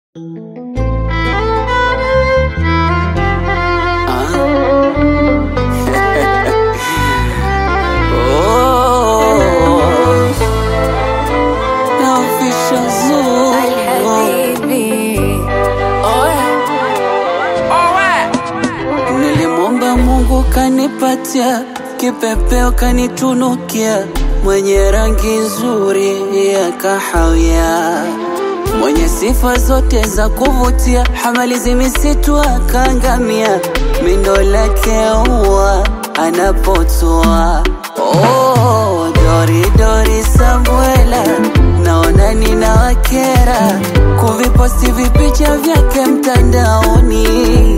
kanipatia kipepeo kanitunukia, mwenye rangi nzuri ya kahawia, mwenye sifa zote za kuvutia, hamalizi misitu akangamia, mindo lake ua anapotoa. Oh, dori dori Samuela, naona nina wakera kuviposti vipicha vyake mtandaoni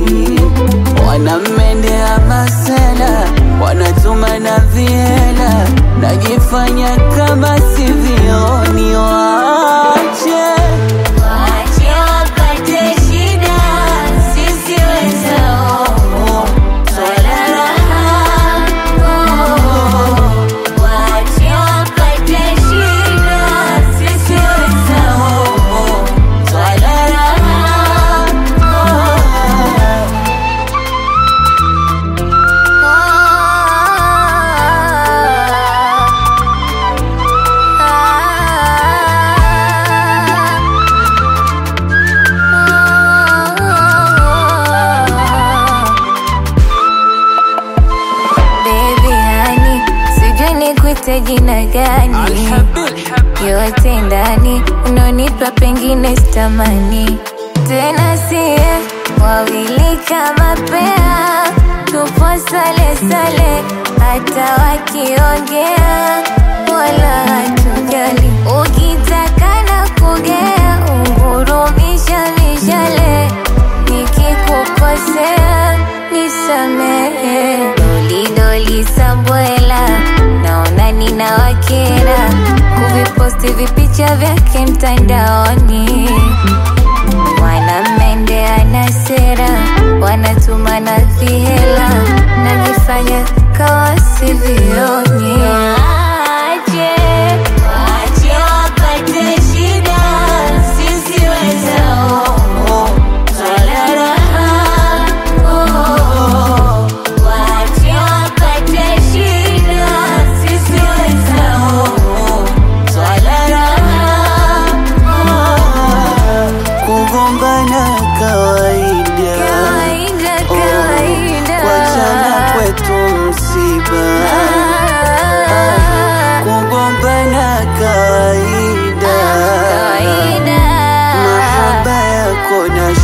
wanamendea masela, wanatuma na viela, najifanya kama sivioni. Wache Wache wapate shida, sisi wenzao twala raha. Wache wapate shida, sisi wenzao twala raha. Baby honey, sijui nikuite jina gani, yote ndani unonipa pengine sitamani tena, sie wawili kama pea, tupo sale sale, hata wakiongea wala hatujali, ukitaka na kugea ungurumisha mishale nikikukosea nisamehe. Doli doli Sambwela, naona nina wakera kuviposti vipicha vyake mtandaoni, wanamendea na sera, wanatuma na vihela, najifanya kawa sivioni. Wache, wache wapate shida, sisi wenzao twala raha. Wache wapate shida, sisi wenzao twala raha. kugombana kawaida, Kawaida, Oh, kawaida. wachana kwetu msiba, kugombana kawaida, Kawaida. mahaba yako na